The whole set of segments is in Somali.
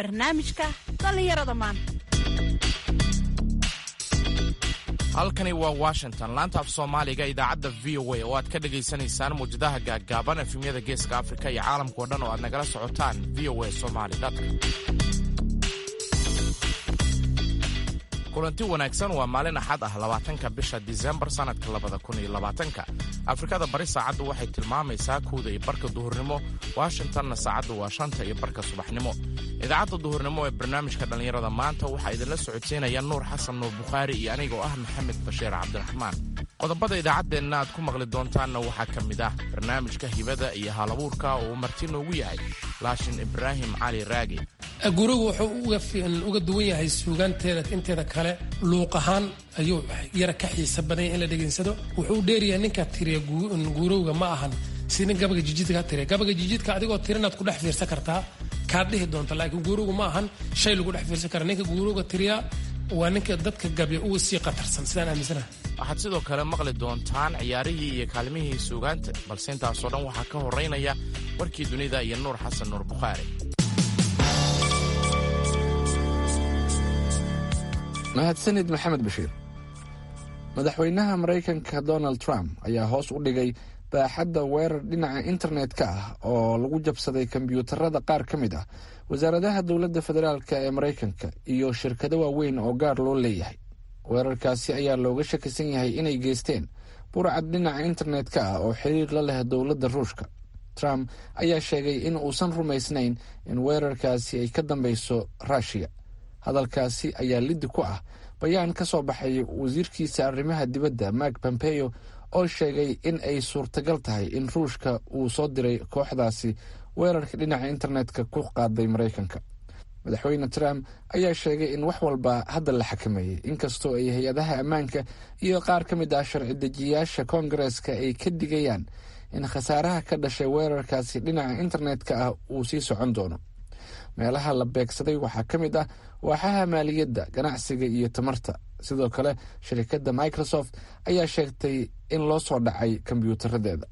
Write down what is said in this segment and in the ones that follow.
barnaamijka dhallinyarada maanta halkani waa washington laanta af soomaaliga idaacadda v o a oo aad ka dhagaysanaysaan muwjadaha gaaggaaban efemyada geeska afrika iyo caalamkao dhan oo aad nagala socotaan v o a somali kulanti wanaagsan waa maalin axad ah labaatanka bisha disembar sannadka labada kun iyo labaatanka afrikada bari saacaddu waxay tilmaamaysaa kuwda iyo barka duhurnimo washingtonna saacaddu waa shanta iyo barka subaxnimo idaacadda duhurnimo ee barnaamijka dhallinyarada maanta waxaa idinla socodsiinaya nuur xasan nuur bukhaari iyo anigoo ah maxamed bashiir cabdiraxmaan qodobada idaacaddeenna aad ku maqli doontaanna waxaa ka mid ah barnaamijka hibada iyo halabuurka oo uu marti noogu yahay laashin ibraahim cali raagi gurigu wuxuu uga duwan yahay suugaanteeda inteeda kale luuq ahaan ayuu yara ka xiisa badanya in la dhegaysado wuxuu dheeryahay ninka tiriya guurowga ma ahan si nin gabaga jijidka tiriya gabaga jijidka adigoo tirinaad ku dhex fiirsan kartaa kaad dhihi doonta laakiin guurowga ma ahan shay lagu dhex fiirsan kara ninka guurowga tiriya waa ninka dadka gabya uga sii qatarsan sidaan aaminsanaha waxaad sidoo kale maqli doontaan ciyaarihii iyo kaalmihii suugaanta balse intaasoo dhan waxaa ka horeynaya warkii dunida iyo nuur xasan nuur bukhaari mahadsanid maxamed bashiir madaxweynaha maraykanka donald trump ayaa hoos u dhigay baaxadda weerar dhinaca internet-ka ah oo lagu jabsaday kombyuutarada qaar ka mid ah wasaaradaha dowladda federaalk ee maraykanka iyo shirkado waaweyn oo gaar loo leeyahay weerarkaasi ayaa looga shakisan yahay inay geysteen burcad dhinaca internet-ka ah oo xiriir la leh dowladda ruushka trump ayaa sheegay in uusan rumaysnayn in weerarkaasi ay ka dambeyso ruushiya hadalkaasi ayaa liddi ku ah bayaan ka soo baxay wasiirkiisa arrimaha dibadda mark pompeo oo sheegay in ay suurtagal tahay in ruushka uu soo diray kooxdaasi weerarka dhinaca internetka ku qaaday maraykanka madaxweyne trump ayaa sheegay in wax walba hadda la xakameeyey inkastoo ay hay-adaha ammaanka iyo qaar ka mid ah sharci dejiyayaasha koongareeska ay ka digayaan in khasaaraha ka dhashay weerarkaasi dhinaca internetka ah uu sii socon doono meelaha la beegsaday waxaa ka mid ah waaxaha maaliyadda ganacsiga iyo tamarta sidoo kale shirkadda microsoft ayaa sheegtay in loo soo dhacay kombyuutaradeeda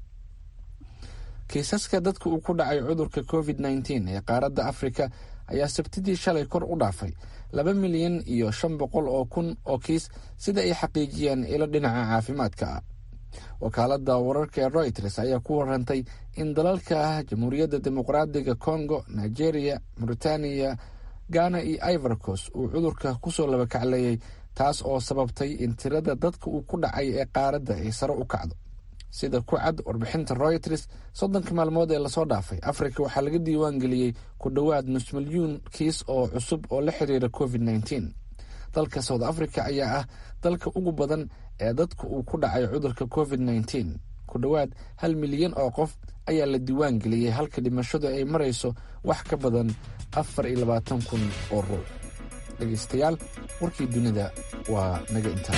kiisaska dadka uu ku dhacay cudurka covid nteen ee qaaradda afrika ayaa sabtidii shalay kor u dhaafay laba milyan iyo shan boqol oo kun oo kiis sida ay xaqiijiyeen ilo dhinaca caafimaadka ah wakaaladda wararka ee royters ayaa ku warantay in dalalka ah jamhuuriyadda dimuqraadiga congo nigeria mauritaniya ghana iyo ivorcos uu cudurka kusoo labakacleeyey taas oo sababtay in tirada dadka uu ku dhacay ee qaaradda ay sare u kacdo sida ku cad warbixinta royters soddonka maalmood ee lasoo dhaafay afrika waxaa laga diiwaan geliyey ku dhowaad nus milyuun kiis oo cusub oo la xiriira covid nteen dalka south africa ayaa ah dalka ugu badan ee dadka uu ku dhacay cudurka covid nteen ku dhowaad hal milyan oo qof ayaa la diiwaan geliyey halka dhimashadu ay marayso wax ka badan afar iyo labaatan kun oo ruux dhegeystayaal warkii dunida waa naga intaa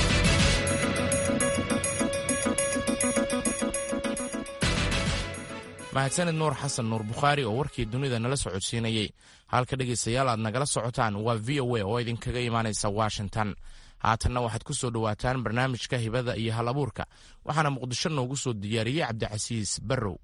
mahadsanid nuur xasan nuur bukhaari oo warkii dunida nala socodsiinayey halka dhegaystayaal aad nagala socotaan waa v o a oo idinkaga imaanaysa washington haatanna waxaad ku soo dhowaataan barnaamijka hibada iyo hal abuurka waxaana muqdisho noogu soo diyaariyey cabdicasiis barrow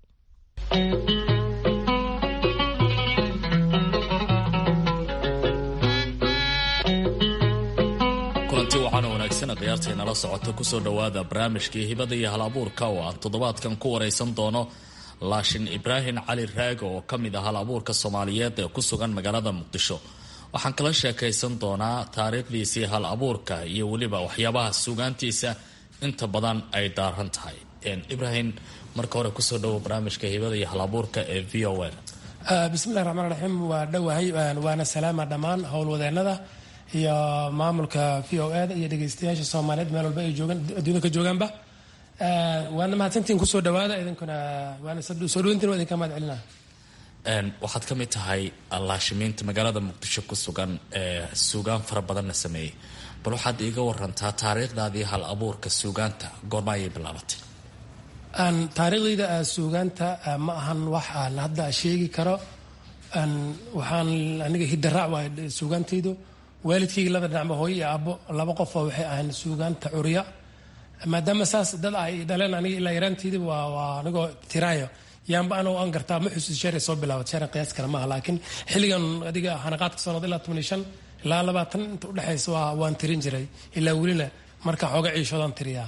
kulanti waxaana wanaagsan khiyaartay nala socota kusoo dhowaada barnaamijkii hibada iyo hal abuurka oo aan toddobaadkan ku waraysan doono laashin ibraahim cali raago oo ka mid ah hal abuurka soomaaliyeed ee ku sugan magaalada muqdisho waxaan kala sheekaysan doonaa taariikhdiisii hal abuurka iyo weliba waxyaabaha suugaantiisa inta badan ay daaran tahay ibraahim marka hore kusoo dhowo barnaamijka hibada iyo hal abuurka ee v o a bismillahi raxmaan raxiim waa dhowahay waana salaama dhammaan howlwadeenada iyo maamulka v o a da iyo dhegeystayaasha soomaaliyeed meel walba ay joogaan adduunyada ka joogaanba waana mahadsantiin kusoo dhawaada idinkuna waana soo dhaweyntiin waa idinka mahad celina waxaad ka mid tahay laashimiinta magaalada muqdisho ku sugan ee suugaan fara badanna sameeyey bal waxaad iiga warantaa taariikhdaadii hal abuurka suugaanta goorma ayay bilaabatay taariikhdayda suugaanta ma ahan wax aan hadda sheegi karo waxaan aniga hidaraac waa suugaantaydu waalidkayga laba dhinacba hooyo iyo aabbo laba qofoo waxay ahayn suugaanta curiya maadaama saas dad ay dhaleen aniga ilaa yaraanteydii waa waa anigoo tiraayo yaanba anoo aan gartaa ma xusuus sheeray soo bilaabat sheeran qiyaas kale maaha laakiin xilligan adiga xanaqaadka sanad ilaa toban iyo shan ilaa labaatan inta udhexaysa waa waan tirin jiray ilaa welina marka xooga ciishoodaan tiriyaa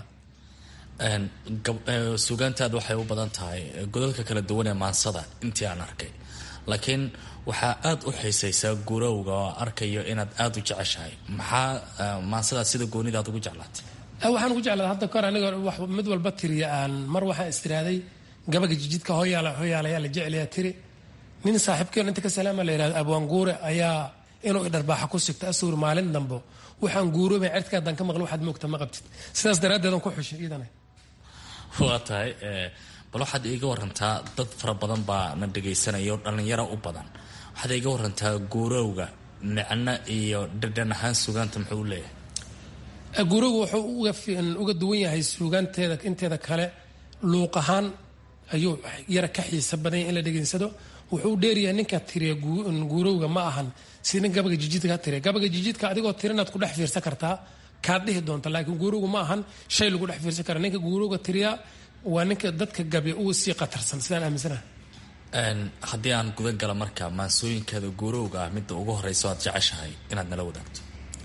suugaantaad waxay u badan tahay godadka kala duwan ee maansada intii aan arkay laakiin waxaa aada u xiisaysaa gurowga oo arkayo inaad aada u jeceshahay maxaa maansadaas sida goonidaad ugu jeclaatay waxaan ugu jeclaa hadda kahor aniga mid walba tiriya aan mar waxaan istiraaday gabaga jijidka hoyaala hoyaalayaa la jeclayaa tiri nin saaxiibkeen inta ka salaama la yihahdo abwaan guure ayaa inuu idharbaaxa ku sigto asuur maalin dambo waxaan guuroobay certkaadaan ka maqli waxaad moogta ma qabtid sidaas daraaddeed aan ku xushay iidana waa tahay bal waxaad iiga warantaa dad fara badan baa na dhagaysanayo dhallinyaro u badan waxaad iiga warantaa guurowga micno iyo dhadhan ahaan sugaanta muxuu u leeyahay guurowga wuxuu uga duwan yahay suugaanteeda inteeda kale luuq ahaan ayuu yara ka xiisa badanya in la dhegaysado wuxuu dheeryahay ninka tiriya guurowga ma ahan si nin gabaga jijidka tiriya gabaga jijidka adigoo tirinaad ku dhex fiirsan kartaa kaad dhihi doonta laakiin guurowga ma ahan shay lagu dhex fiirsan kara ninka guurowga tiriya waa ninka dadka gabya uga sii qatarsan sidaan aaminsanaha haddii aan gudan gala marka maansooyinkaada guurowga ah midda ugu horeysa aad jeceshahay inaad nala wadaagto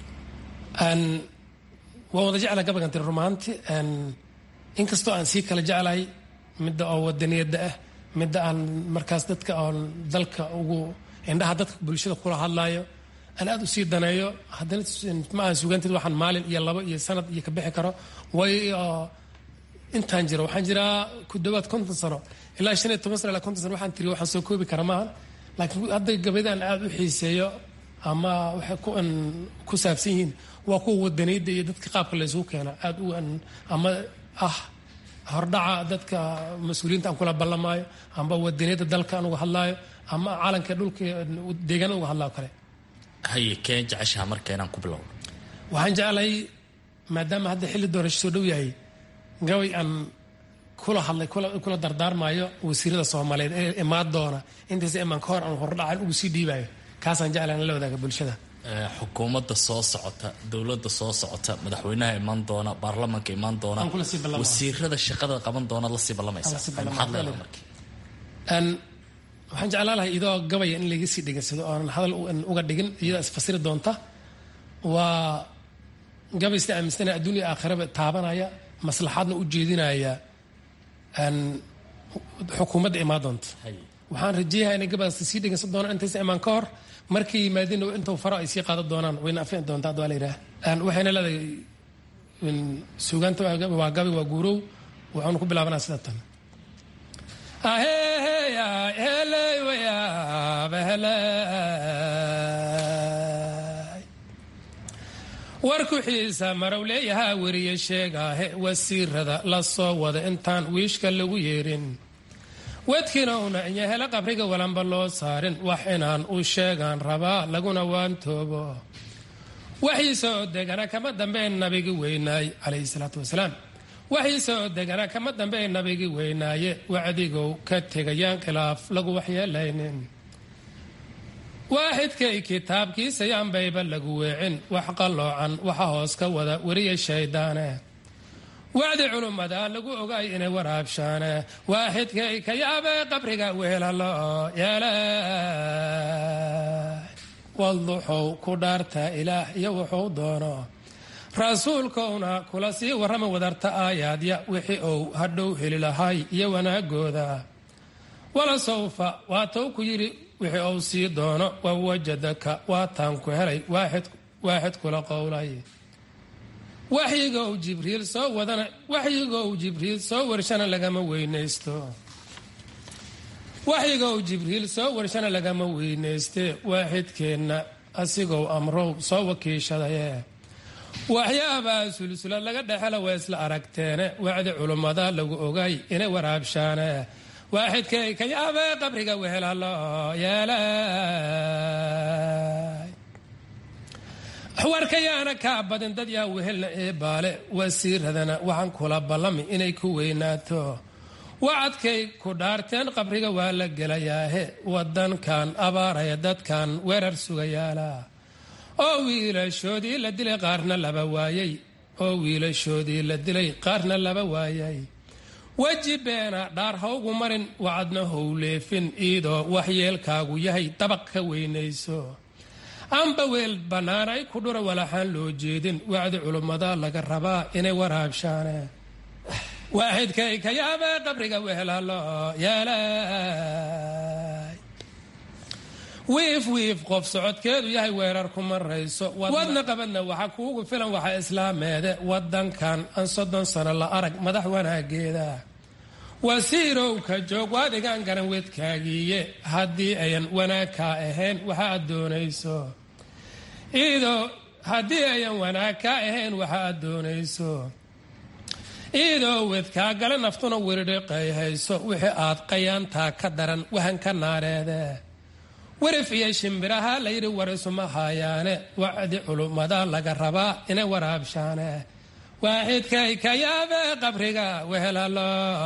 waa wada jecla gabagan tiri rumaanti inkastoo aan sii kala jeclahay midda oo wadaniyada ah midda aan markaas dadka oon dalka ugu indhaha dadka bulshada kula hadlaayo aan aada u sii daneeyo haddana ma aha sugaanteed waxaan maalin iyo labo iyo sanad iyo ka bixi karo way intaan jiro waxaan jiraa ku dhawaad konton sano ilaa shan iyo toban sano ilaa konton sano waxaan tiriyo waxaan soo koobi kara maaha laakiin hadda gabayadaan aada u xiiseeyo ama waxay ku ku saabsan yihiin waa kuwa wadaniyada iyo dadka qaabka laysugu keeno aada u ama ah hordhaca dadka mas-uuliyiinta aan kula ballamaayo amba wadaniyada dalka aan uga hadlaayo ama calanka dhulka deegaana uga hadlaayo kale haye kee jeceshaha marka inaan ku bilowno waxaan jeclahay maadaama hadda xilli doorasho soo dhow yahay gabay aan kula hadlay kula dardaarmaayo wasiirada soomaaliyeed ee imaan doona intaysa imaan ka hor aan hordhacan ugu sii dhiibayo kaasaan jeclahay in la wadaaga bulshada xukuumadda soo socota dowladda soo socota madaxweynaha imaan doona baarlamanka imaan doona wasiirada shaqada qaban doona lasii ballamaysaa maxaad leedahay marka waxaan jeclaan lahay idoo gabaya in laga sii dhegansado oonan hadal uga dhigin iyadaa isfasiri doonta waa gabay sida aaminsana adduunya aakhiraba taabanaya maslaxaadna u jeedinaya xukuumadda imaan doonta waxaan rajeeyaha inay gabadaas sii dhegeysan doonaan intaysa imaan ka hor markay yimaadeen intuu faro ay sii qaadan doonaan wayna afin doontaa hadda waa la yidhaha waxayna leedahay suugaanta waa gabi waa guurow waxaanu ku bilaabanaa sida tan warku xiisa marow leeyahaa weriye sheegaahe wasiirada la soo wada intaan wiishka lagu yeerin wadkiina una inyahela qabriga walanba loo saarin wax inaan u sheegaan rabaa laguna waantoobo waxii soo degana kama dambeyn nabigi weynaay calayhi salaatu wasalaam waxii soo degana kama dambeyn nabigi weynaaye wacdigow ka tegayaan khilaaf lagu waxyeelaynin waaxidkay kitaabkiisa yaanbayba lagu weecin wax qalloocan waxa hoos ka wada weriya shayddaane wacdi culummadaan lagu ogaay inay waraabshaane waaxidkay ka yaabee qabriga weelalo yeelay walduxow ku dhaartaa ilaah iyo wuxuu doono rasuulkowna kula sii warrama wadarta aayaadya wixii ou hadhow heli lahay iyo wanaagooda wala sawfa waatou ku yidhi wixii ou sii doono wawajadaka waataan ku helay waaxid kula qowlay waxyigow jibriil soo wadana waxyigow jibriil soo warshana lagama weynaysto waxyigow jibriil soo warshana lagama weynayste waaxidkeenna asigow amrow soo wakiishadaye waxyaabaa sulsula laga dhexela waa isla aragteene wacdi culummada lagu ogay inay waraabshaane waaxidkay ka yaabee qabriga wehelalo yeelay warkayaana kaa badin dad yaa wehelna ee baale wasiiradana waxaan kula ballami inay ku weynaato wacadkay ku dhaarteen qabriga waa la gelayaahe wadankan abaaraya dadkan weerar sugayaala oo wiilashoodii la dilay qaarna laba waayay oo wiilashoodii la dilay qaarna laba waayay weji beena dhaar hawgu marin wacadna howleefin iidoo waxyeelkaagu yahay dabaq ka weynayso amba weel bannaan ay ku dhura walaxaan loo jeedin wacdi culummada laga rabaa inay waraabshaane waaxidkay ka yaabee qabriga wehelalo yeelay wiif wiif qof socodkeedu yahay weerar ku marayso wadna qabadna waxa kuugu filan waxa islaameede wadankan aan soddon sano la arag madax wanaageeda wasiirowka joog waadigaan garan wedkaagiiye haddii ayan wanaag kaa ahayn waxa aad doonayso iidoo haddii ayan wanaag kaa ahayn waxa aad doonayso iidoo wedkaa gale naftuna wiridhiqay hayso wixii aad qayaantaa ka daran wahan ka naareede warif iyo shimbiraha layidhi warisuma haayaane wacdi culummada laga rabaa inay waraabshaane waaxidkay ka yaabee qabriga wehelalo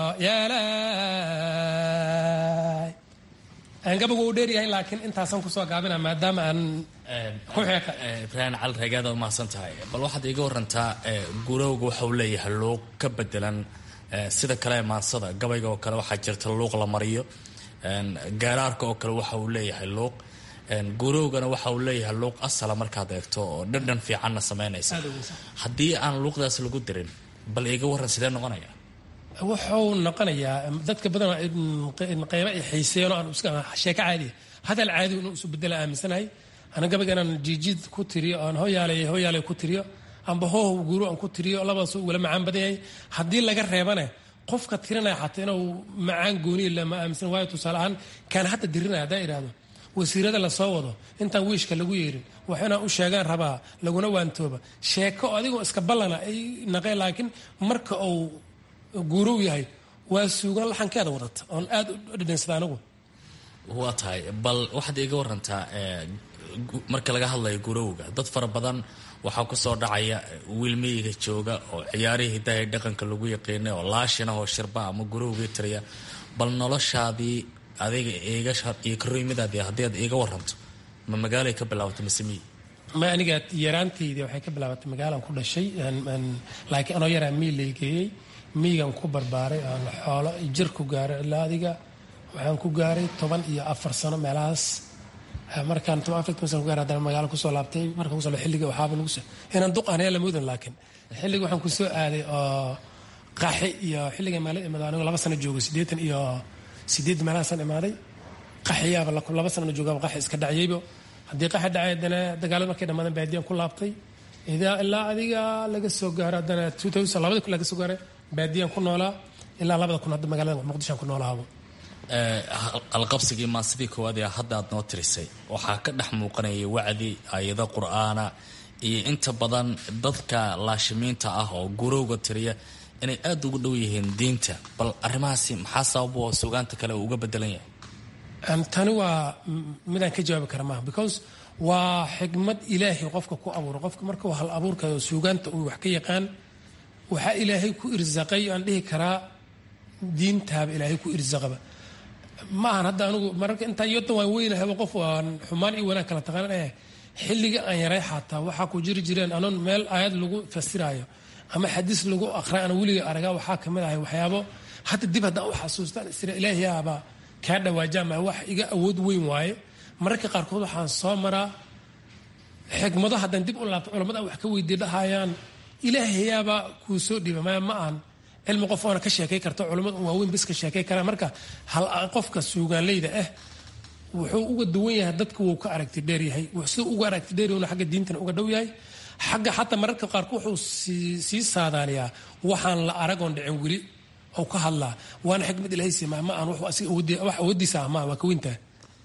yeelay gabagu uu dheeryahay laakiin intaasaan kusoo gaabina maadaama aan ku xeeqa ibraahim cali reegaad waa mahadsan tahay bal waxaad iiga warantaa gurowga waxa uu leeyahay luuq ka bedelan sida kale ee maansada gabayga oo kale waxaa jirta luuq la mariyo gaaraarka oo kale waxa uu leeyahay luuq gurowgana waxa uu leeyahay luuq asala markaad eegto oo dhandhan fiicanna samaynaysa haddii aan luuqdaas lagu dirin bal iiga waran sidee noqonaya wuxuu noqonayaa dadka badan qayba ay xiiseeyeen oo aan sheeko caadi hadal caadi inuu isu bedela aaminsanahay ana gabayga inaan jiijid ku tiriyo aan hoyaalay hoyaalay ku tiriyo amba hooh guuro aan ku tiriyo labadaas ugala macaan badan yahay haddii laga reebane qofka tirinaya xataa inuu macaan gooniya lama aaminsan waayo tusaale ahaan kaan hadda dirinaya haddaan idhaahdo wasiirada lasoo wado intaan wiishka lagu yeerin wax inaan u sheegaan rabaa laguna waantooba sheeko adigoo iska ballana ay naqeen laakiin marka uu guurow yahay waa suugan laxankeeda wadata oon aad u dhadhansada anigu waa tahay bal waxaad iiga warantaa marka laga hadlayo gurowga dad fara badan waxaa kusoo dhacaya wiilmiyiga jooga oo ciyaarihii hidaha dhaqanka lagu yaqiinay oo laashinah oo shirba ama gurowgii tiriya bal noloshaadii adiga iiga iyo karoymidaadii haddii aad iiga waranto ma magaalay ka bilaabatay mise miyi ma aniga yaraantaydii waxay ka bilaabatay magaalaan ku dhashay laakiin anoo yaraa miyi laygeeyey miyigan ku barbaaray aan xoolo jir ku gaaray ilaa adiga waxaan ku gaaray toban iyo afar sano meelahaas markaan toban afar sano ku gaaray haddana magaalo kusoo laabtay markaan kusoo xilliga waxaaba lagu soo inaan duq anaya lamudan laakiin xilliga waxaan kusoo aaday oo qaxi iyo xilliga maalin imaaday anigu laba sano joogo siddeetan iyo sideed meelahaasaan imaaday qaxiyaaba laba sanana joogaaba qaxi iska dhacyaybo haddii qaxi dhacay haddana dagaalada markay dhammaadeen baadiyaan ku laabtay ilaa adiga laga soo gaaro haddana labada kun laga soo gaaray baadiyaan ku noolaa ilaa labada kun hadda magaalada muqdishoan ku noolahaabo alqabsigii maasidii koowaad ee hadda aad noo tirisay waxaa ka dhex muuqanaya wacdi ayado qur-aana iyo inta badan dadka laashimiinta ah oo gurowga tiriya inay aada ugu dhow yihiin diinta bal arrimahaasi maxaa sabab oo sugaanta kale uu uga bedelan yahay tani waa midaan ka jawaabi kara maaha because waa xikmad ilaahay qofka ku abuuro qofka markuu hal abuurkayo suugaanta uu wax ka yaqaan waxaa ilaahay ku irsaqay aan dhihi karaa diintaaba ilaahay ku irsaqaba ma ahan hadda anigu mararka intaan yodan waan weynahaba qof aan xumaan iyo wanaag kala taqaanan eh xilliga aan yaray xataa waxaa ku jiri jireen anoon meel aayad lagu fasiraayo ama xadiis lagu aqray aan weliga aragaa waxaa kamid ahay waxyaabo hadda dib haddaan u xasuustaan isra ilaahiyaaba kaa dhawaajama wax iga awood weyn waaye mararka qaarkood waxaan soo maraa xikmado haddaan dib u laabto culamada wax ka weydii dhahayaan ilaahayaaba kuu soo dhiiba maya ma ahan cilmi qof oona ka sheekay karta culamada waaweyn bis ka sheekay karaa marka hal qofka suugaanleyda ah wuxuu uga duwan yahay dadka wuu ka aragti dheer yahay siduu uga aragti dheer yahna xagga diintana uga dhow yahay xagga xataa mararka qaarku wuxuu sii saadaaniyaa waxaan la aragoon dhicin weli oo ka hadlaa waana xikmad ilahay siima ma aan wax awoodiisa ah maa waa ka weyntaa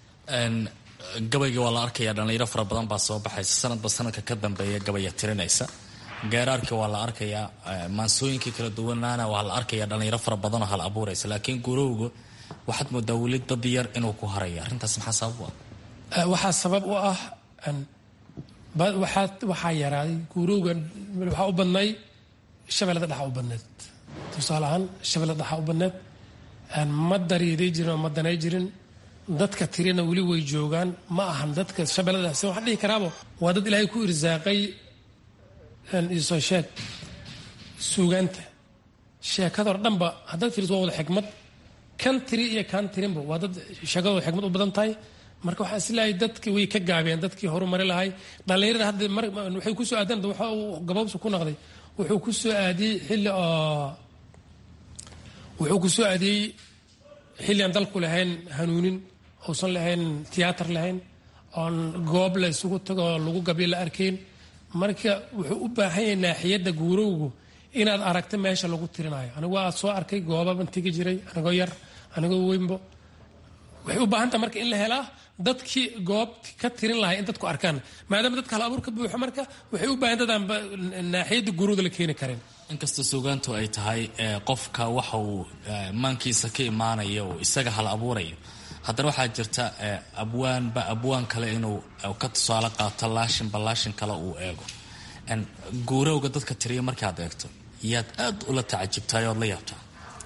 gabayga waa la arkaya dhallinyaro fara badan baa soo baxaysa sanadba sanadka ka dambeeya gabaya tirinaysa geeraarka waa la arkayaa maansooyinkii kala duwanaana waa la arkaya dhallinyaro fara badanoo hal abuuraysa laakiin gurowga waxaad moodaa weli dad yar inuu ku harayo arrintaas maxaa sabab u ah waxaa sabab u ah waxaa yaraaday gurowga waxaa u badnay shabeellada dhexa u badneed tusaale ahaan shabeellada dhexa u badneed ma dariiday jirin oo ma danay jirin dadka tirina weli way joogaan ma ahan dadka shabeellada dhexe waxaan dhihi karaabo waa dad ilaahay ku irsaaqay isoo sheeg suugaanta sheekadoo dhanba haddaad fiiriso waa wada xikmad kan tiri iyo kan tirinba waa dad sheekadooda xikmad u badan tahay marka waxaan isleeyahay dadki way ka gaabeen dadkii horumari lahay dhallinyarada hadda waxay kusoo aadeen waxa uu gabaabsi ku noqday wuxuu ku soo aadiyey xilli oo wuxuu ku soo aadiyey xilli aan dalku lahayn hanuunin uusan lahayn tiyaatar lahayn oon goob la isugu tago oo lagu gabyo la arkayn marka wuxuu u baahan yahay naaxiyadda guurowgu inaad aragta meesha lagu tirinayo anigu aad soo arkay goobaban tegi jiray anigoo yar anigoo weynbo waxay u baahan taha marka in la helaa dadkii goob ka tirin lahay in dadku arkaan maadaama dadka hal abuur ka buuxo marka waxay u baahan dadaan naaxiyadda guurowda la keeni karin inkasta suugaantu ay tahay qofka waxa uu maankiisa ka imaanaya oo isaga hal abuurayo haddana waxaa jirta abwaanba abwaan kale inuu ka tusaale qaato laashinba laashin kale uu eego guurowga dadka tiriya markaad eegto yaad aad ula tacajibtaay ood la yaabtaa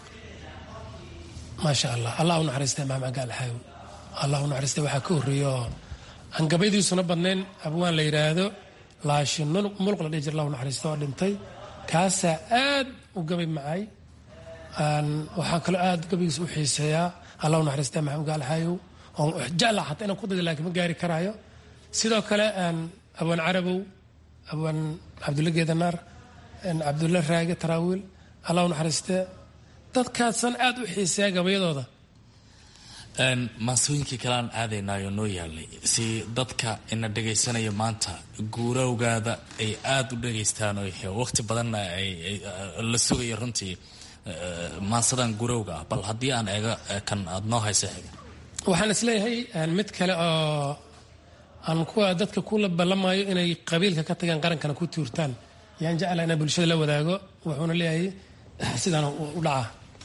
maasha allah allah u naxariista imaam agaalxaaw allah u naxariista waxaa ka horreeya oo aan gabaydiisuna badnayn abwaan la yidhaahdo laashin mulq la dhihi jir allah u naxariista oo dhintay kaasaa aad u gabay macay waxaa kaloo aad gabaygiisa u xiiseeyaa allah u naxariista maxamed gaalxaayow oo jecla xataa inaan ku dada laakiin ma gaari karaayo sidoo kale abwaan carabow abwaan cabdulla geedanaar cabdulla raage taraawiil allah u naxariiste dadkaasan aad u xiiseeya gabayadooda maasooyinkii kale aan aadaynaayo noo yaalay si dadka ina dhagaysanaya maanta guurowgaada ay aada u dhagaystaan oo waqti badanna la sugayo runtii maansadan guurowga ah bal haddii aan eego kan aada noo haysa xiga waxaan isleeyahay mid kale oo aan kuwa dadka kula ballamaayo inay qabiilka ka tagaan qarankana ku tuurtaan yaan jeclaa inaan bulshada la wadaago wuxuuna leeyahay sidaan u dhacaa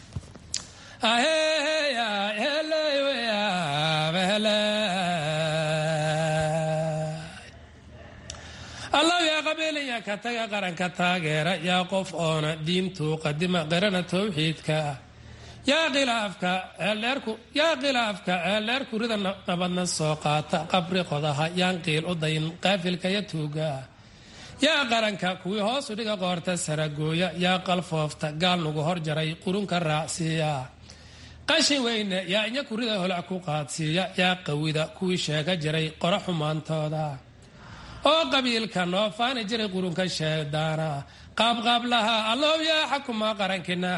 allaw yaa qabiilaya ka taga qaranka taageera yaa qof oona diintuu qadima qirana towxiidka yaa khilaafka ceeldheerku yaa khilaafka ceeldheerku rida nabadna soo qaata qabri qodaha yaan qiil u dayin qaafilka ya tuuga yaa qaranka kuwii hoosu dhiga qoorta saragooya yaa qalfoofta gaal nugu hor jaray qurunka raacsiiya qashin weyne yaa inya kurida holac ku qaadsiiya yaa qawida kuwii sheega jiray qora xumaantooda oo qabiilka noo faani jiray qurunka sheedaana qaabqaablaha allow yaa xakuma qarankina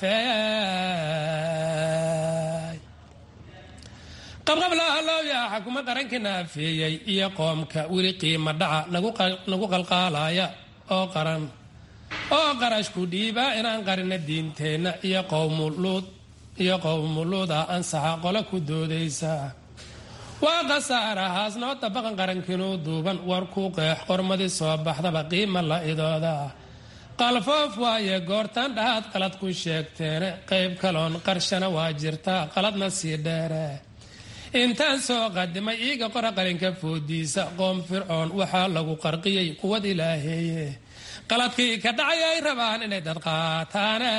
aafeey qabqablaha allow yaa xakuma qarankina afeeyey iyo qoomka weli qiima dhaca nagu qalqaalaya oo qaran oo qarashku dhiibaa inaan qarina diinteenna iyo qowmuluud iyo qowmuluuda ansaxa qole ku doodaysa waa khasaarahaas noo dabaqan qarankiinuu duuban war ku qeex qormadii soo baxdaba qiima la idooda qalfoof waaye goortaan dhahaad qalad ku sheegteene qayb kaloon qarshana waa jirtaa qaladna sii dheere intaan soo qadimay iiga qora qalinka foodiisa qoom fircoon waxaa lagu qarqiyey quwad ilaaheeye qaladkii ka dhacay ay rabaan inay dad qaataane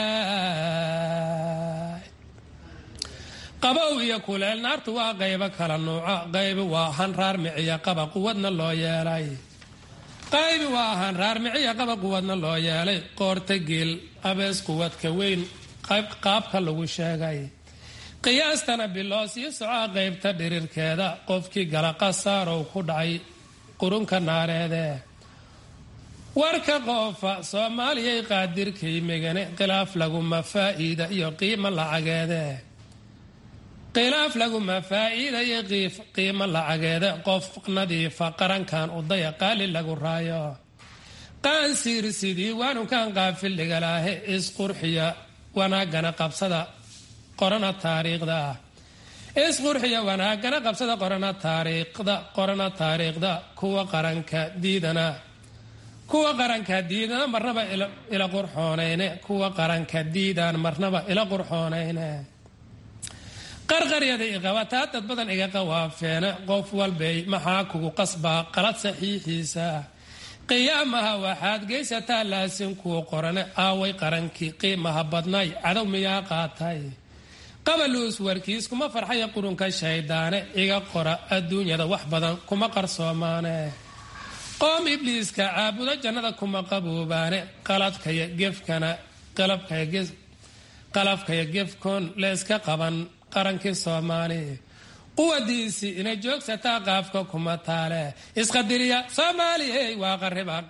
qabow iyo kuleel naartu waa qaybo kala nuuca qaybi waa hanraar miciya qaba quwadna loo yeelay qaybi waa hanraar miciya qaba quwadna loo yeelay qoorta geel abees quwadka weyn qaabka lagu sheegay qiyaastana biloo sii socoa qaybta dhirirkeeda qofkii gala qasaarow ku dhacay qurunka naareede warka qoofa soomaaliyay qaadirkay megane khilaaf laguma faa'iida iyo qiimo lacageede khilaaf laguma faa'iida iyo qiimo lacageede qof nadiifa qarankan udaya qaali lagu raayo qaansiir sidii waanukan qaafildhigalaahe isqurxiya wanaagana qabsada qorana taariikhda isqurxiya wanaagana qabsada qorana taariikhda qorana taariikhda kuwa qaranka diidana kuwa qaranka diidana marnaba ila qurxoonayne kuwa qaranka diidaan marnaba ila qurxoonayne qarqaryada iqabataa dad badan iga qawaafeene qof walbay maxaa kugu qasbaa qalad saxiixiisa qiyaamaha waxaad geysataa laasin kuu qorane aaway qarankii qiimaha badnay cadow miyaa qaatay qabaluus warkiis kuma farxaya qurunka shayddaane iga qora adduunyada wax badan kuma qarsoomaane qoom ibliiska caabudo jannada kuma qaboobaane qaladkaya gefkana qalabkaya qalafkaya gefkoon leeska qaban qarankii soomaali quwadiisii inay joogsataa qaafka kuma taale isqadiriya soomaaliyey waa qariban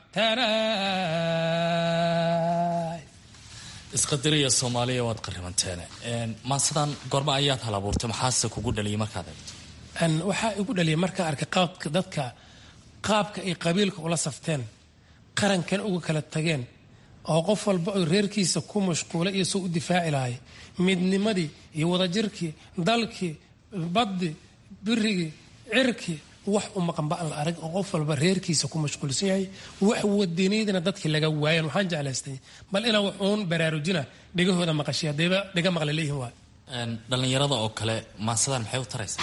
teenay isqadiriya soomaaliya waad qaribanteene maansadan goorma ayaad hal abuurtay maxaase kugu dhaliyay markaad eegto waxaa igu dhaliyay markaan arkay qaabka dadka qaabka ay qabiilka ula safteen qarankan uga kala tageen oo qof walba oo reerkiisa ku mashquulay iyo soo u difaaci lahay midnimadii iyo wadajirkii dalkii baddi birigii cirkii wax u maqanba aan la arag oo qof walba reerkiisa ku mashquulsan yahay wax wadaniydana dadkii laga waayan waxaan jeclaystay bal inaan wax uun baraarujina dhegahooda maqashay haddayba dhega maqla leeyihin waa dhallinyarada oo kale maansadan maxay u taraysaa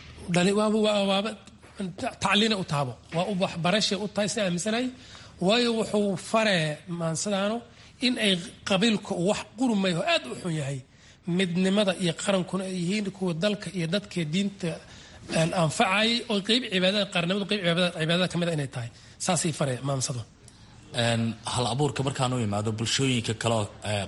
waaba tacliina u taabo waa u waxbarashay u tahay sida aaminsanahay waayo wuxuu faree maansadaanu in ay qabiilka wax qurumay oo aad u xun yahay midnimada iyo qarankuna ay yihiin kuwa dalka iyo dadka diinta anfacayay oo qeyb cibaadada qaarnimadu qeyb cibaadada ka mid a inay tahay saasay faree maansadu hal abuurka markaan u imaado bulshooyinka kaleoo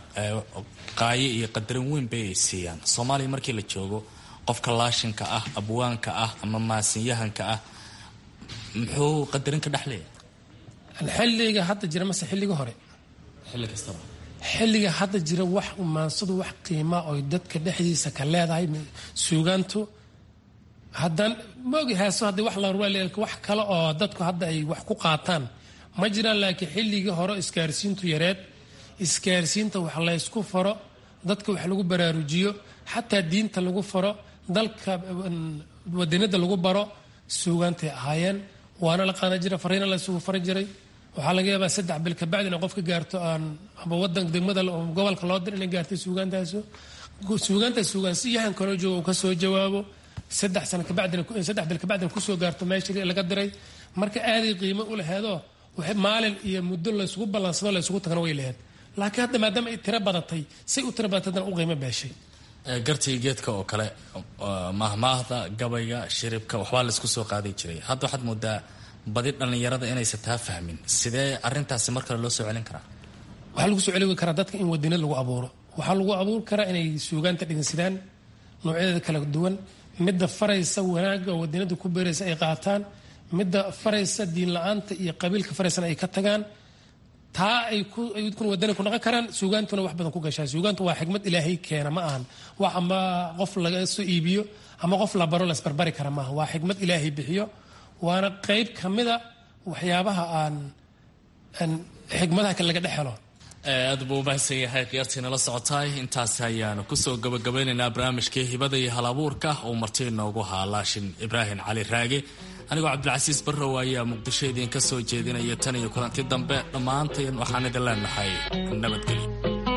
qaayo iyo qadarin weyn bay ay siiyaan soomaaliya markii la joogo qofka laashinka ah abwaanka ah ama maasinyahanka ah muxuu qadarin ka dhexleeya xilliga hadda jira mase xilliga hore xilli kastaba xilliga hadda jira wax maansadu wax qiimaa oy dadka dhexdiisa ka leedahay suugaantu haddaan maogi heeso haddii wax la wax kale oo dadku hadda ay wax ku qaataan ma jiraan laakiin xilligii hore isgaarsiintu yareed isgaarsiinta wax laysku faro dadka wax lagu baraarujiyo xataa diinta lagu faro dalka wadanida lagu baro suugaantay ahaayeen waana la qaana jira fariina la isugu fari jiray waxaa laga yaabaa saddex bil kabacdi inay qofka gaarto aan ama wadan degmada gobolka loo dir inay gaartay suugaantaasu suugaanta suugaansiyahan kaloo jooga uu kasoo jawaabo saddex sano kabacdina saddex bil kabacdina kusoo gaarto meeshii laga diray marka aaday qiimo u laheedoo maalin iyo muddo laysugu ballansado laysugu tagana way laheed laakiin hadda maadaama ay tiro badatay say u tiro badatay haddana u qiimo beeshay gartiga geedka oo kale mahmaahda gabayga shiribka waxbaa laisku soo qaaday jiray hadda waxaad moodaa badi dhallinyarada inaysan taa fahmin sidee arintaasi mar kale loo soo celin karaa waxaa lagu soo celi karaa dadka in wadinad lagu abuuro waxaa lagu abuuri karaa inay suugaanta dhegeysadaan noocyadeeda kala duwan midda faraysa wanaagga oo wadinada ku beeraysa ay qaataan midda faraysa diin la-aanta iyo qabiilka faraysana ay ka tagaan taa ay kun wadani ku naqon karaan suugaantuna wax badan ku gashaa suugaantu waa xikmad ilaahay keena ma ahan wax ama qof laga soo iibiyo ama qof la baro lasbarbari kara maaha waa xikmad ilaahay bixiyo waana qeyb ka mida waxyaabaha aan xikmadaha kale laga dhex helo aad buu umahadsan yahay khiyaartiina la socotaay intaasi ayaanu kusoo gabagabeynaynaa barnaamijkii hibada iyo hal abuurka uu marti inoogu haa laashin ibraahim cali raage anigoo cabdilcasiis barrow ayaa muqdisho idiinka soo jeedinaya tan iyo kulanti dambe dhammaantayn waxaan idin leenahay nabadgelyo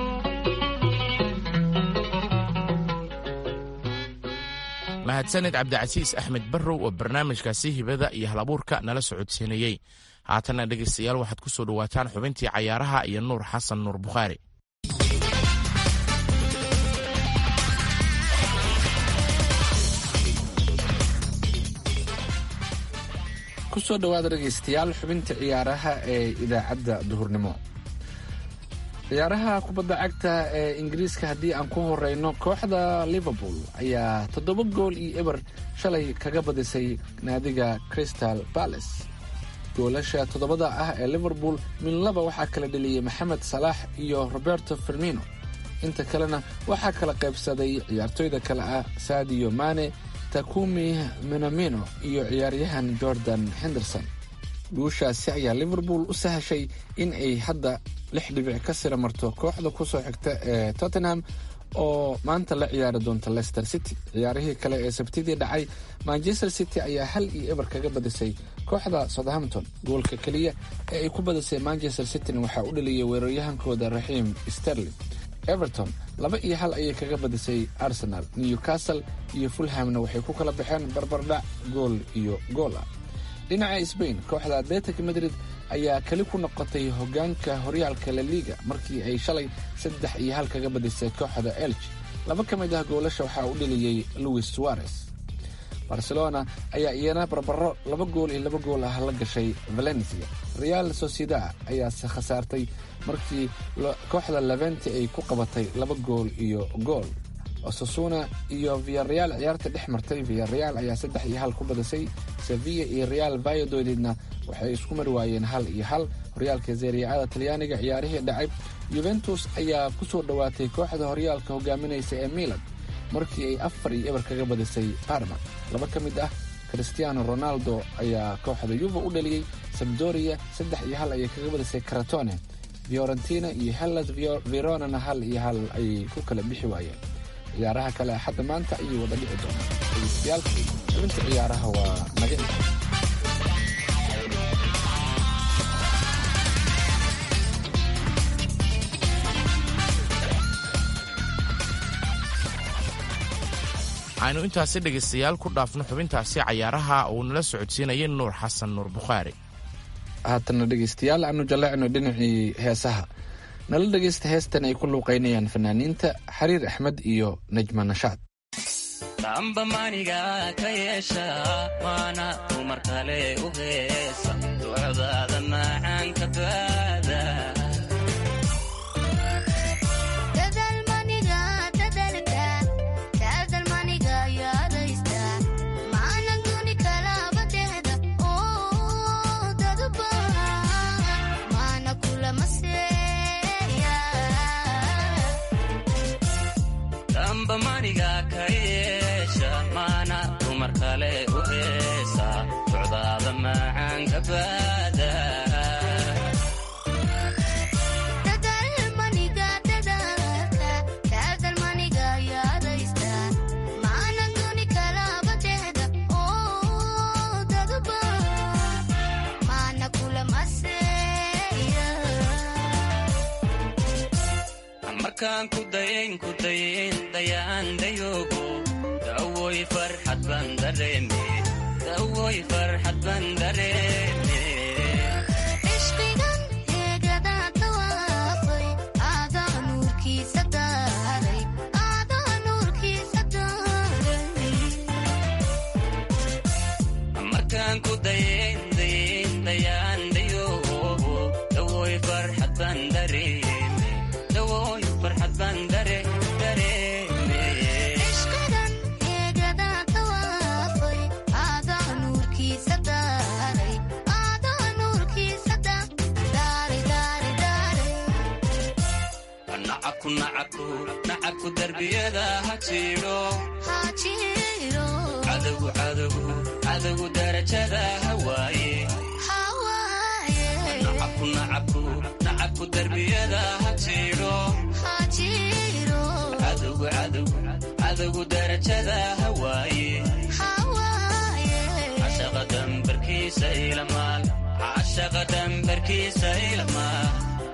mahadsanid cabdicasiis axmed barrow oo barnaamijkaasi hibada iyo hal abuurka nala socodsiinayey haatanna dhegaystayaal waxaad ku soo dhowaataan xubintii cayaaraha iyo nuur xasan nuur bukhaari kusoo dhawaada dhegaystayaal xubinta ciyaaraha ee idaacadda duhurnimo ciyaaraha kubadda cagta ee ingiriiska haddii aan ku horeyno kooxda liverpool ayaa toddoba gool iyo eber shalay kaga badisay naadiga crystal balace goolasha toddobada ah ee liverpool minlaba waxaa kala dheliyey maxamed salaax iyo roberto firmino inta kalena waxaa kala qaybsaday ciyaartooyda kale ah sadio mane takumi minamino iyo ciyaaryahan jordan henderson guushaasi ayaa liverpool u sahashay in ay hadda lix dhibic ka sira marto kooxda kusoo xigta ee tottenham oo maanta la ciyaari doonta leicester city ciyaarihii kale ee sabtidii dhacay manchester city ayaa hal iyo eber kaga badisay kooxda southampton goolka keliya ee ay ku badisay manchester cityna waxaa u dhaliyay weeraryahankooda raxiim sterling everton laba iyo hal ayay kaga badisay arsenal newcastle iyo fulhamna waxay ku kala baxeen barbardhac gool iyo goola dhinaca sbain kooxda atletic madrid ayaa keli ku noqotay hogaanka horyaalka la liga markii ay shalay saddex iyo hal kaga badisay kooxda elch laba ka mid ah goolasha waxaa u dheliyey louis suarez barcelona ayaa iyana barbaro laba gool iyo laba gool ah la gashay valencia real sociedad ayaase khasaartay markii kooxda leventi ay ku qabatay laba gool iyo gool osasuna iyo viareal ciyaarta dhex martay viareal ayaa saddex iyo hal ku badisay sevilla iyo real vayadoodidna waxay isku mari waayeen hal iyo hal horyaalka zeriacada talyaaniga ciyaarihii dhacay yuventus ayaa ku soo dhowaatay kooxda horyaalka hogaaminaysa ee milan markii ay afar iyo eber kaga badisay parma laba ka mid ah christiano ronaldo ayaa kooxda yuva u dhaliyey sabdoria saddex iyo hal ayay kaga badisay karatone fiorentina iyo hellas veronana hal iyo hal ayay ku kala bixi waayeen ciyaaraha kale axadda maanta ayay wada dhici doonaan dhegeystayaal xubinta ciyaaraha waa naga inta aynu intaasi dhegaystayaal ku dhaafno xubintaasi cayaaraha uu nala socodsiinayay nuur xasan nuur bukhaari haatana dhegaystayaal aanu jaleecno dhinacii heesaha nala dhegaysta heestan ay ku luuqaynayaan fanaaniinta xariir axmed iyo najma nashaad damba maniga ka yeesha waana dumar kale u heesa ducdaada macaanka baada damba maniga ka yeesha maana dumar kale u heesa ducdaada macaanka baada markaan ku dayayn ku dayayn dayaan dayoogo dawoy farxad baan dareeme dawoy farxad baan dareeme markaan ku dayayn dayayn dayaan dayoogo dawoy farxad baan dareeme dawoy farxad baan dare dareeme nacabku nacabku nacabku darbiyada ha jiidho cadogu cadogu cadogu darajada hawaaye nacabku nacabku nacabku darbiyada ha jiidho cadogu cadogu cadogu darajada hawaaye cashaqa dambarkiisa ilamaal cashaqa dambarkiisa ilamaal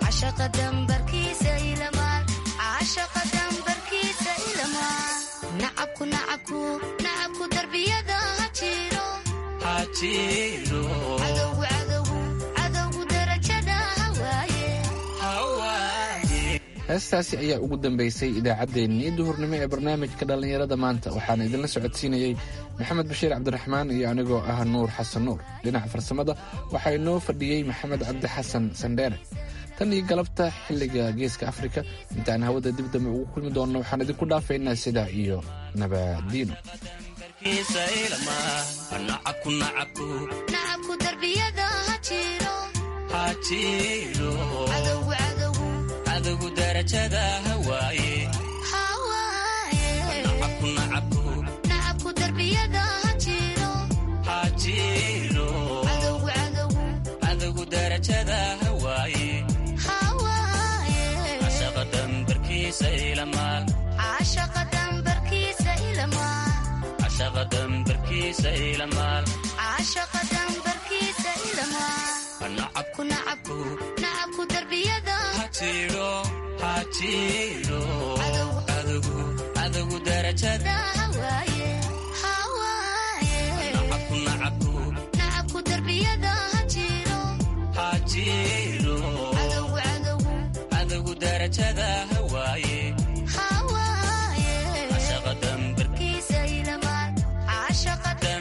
nacabku darbiyada ha jiro ha jiidho cadowgu darajada hawaaye hawaaye heestaasi ayaa ugu dambaysay idaacaddeenii duhurnimo ee barnaamijka dhallinyarada maanta waxaana idinla socodsiinayey maxamed bashiir cabdiraxmaan iyo anigoo ah nuur xasan nuur dhinaca farsamada waxaa inoo fadhiyey maxamed cabdi xasan sandheere tan iyo galabta xilliga geeska afrika intaan hawada dib dambe ugu kulmi doonno waxaan idinku dhaafaynaa sidaa iyo nabadiino kiisa ilamaal nacabku nacabku nacabku darbiyada ha jiro ha jiidho cadowgu cadowgu cadogu darajada hawaaye hawaaye nacabku nacabku nacabku darbiyada ha jiro ha jiidho cadowgu cadowgu cadogu darajada hawaaye hawaaye cashaqa dambarkiisa ilamaal caashaqa dambarkiisa ilamaa cashaqa dambarkiisa ilamaal caashaqa dambarkiisa ilamaa nacabku ku nacabku nacabku darbiyada ha jiidho ha jiidho Cadogu. cadogu cadogu darajada hawaaye hawaaye nacabku nacabku nacabku darbiyada ha jiro ha jiidho cadowgu cadowgu cadogu darajada hawaaye hawaaye cashaqa dambarkiisa kiisa ilamaa caashaqa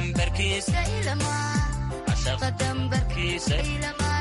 dhaqankiisa